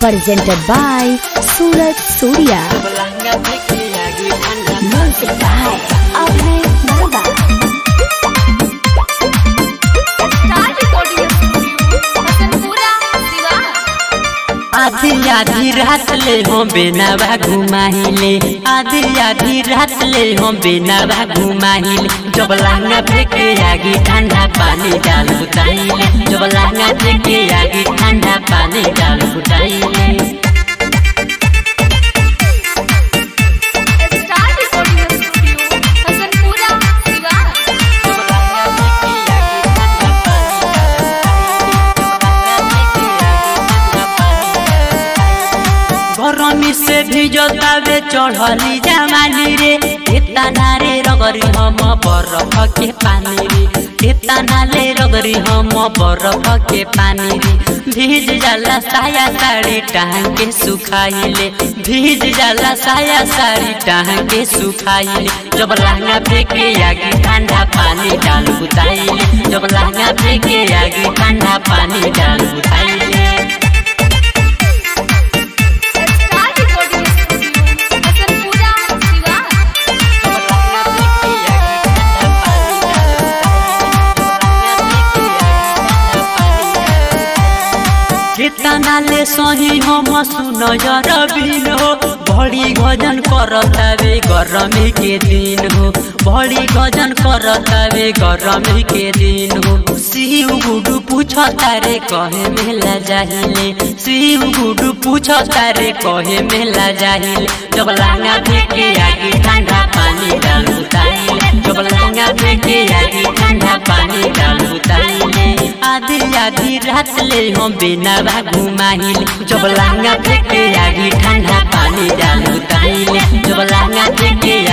presented by Surat Surya. Music by Abhay Baba. Star recording studio Hasanpura Siwan आधी आधी रात ले हम बेनावा घुमाहिले आधी आधी रात ले हम बेनावा घुमाहिले जब लांगा फेंके आगे ठंडा पानी डाल बुताइले जब लांगा फेंके आगे ठंडा पानी डाल बुताइले star recording studio Hasanpura Siwan गरमी से भिजतावे चढ़ली जमानी रे इतना रे रगरी हम बरफ के पानी रे इतना ले रगरी हम बरफ के पानी रे भीज जाला साया साड़ी टांग के सुखाइले भीज जाला साया साड़ी टांग के सुखाइले जब लहंगा फेंके आगे ठंडा पानी डाल बुताइले जब लहंगा फेंके आगे ठंडा पानी डाल बुताइले star recording studio Hasanpura Siwan कितना ले सही हम सुन बिन हो बड़ी गजन करतावे गरमी के दिन हो बड़ी गजन करतावे गरमी के दिन हो शिव गुडू पूछ तारे कहे मेला जाहिले शिव गुडू पूछ तारे कहे मेला जाहिले जब लांगा फेंके आगे ठंडा पानी डाल उताइले जब लांगा फेंके आगे ठंडा पानी डाल उताइले आधी आधी रात ले हम बेनावा घुमाइले जब लांगा फेंके आगे ठंडा पानी डाल उताइले जब लांगा फेंके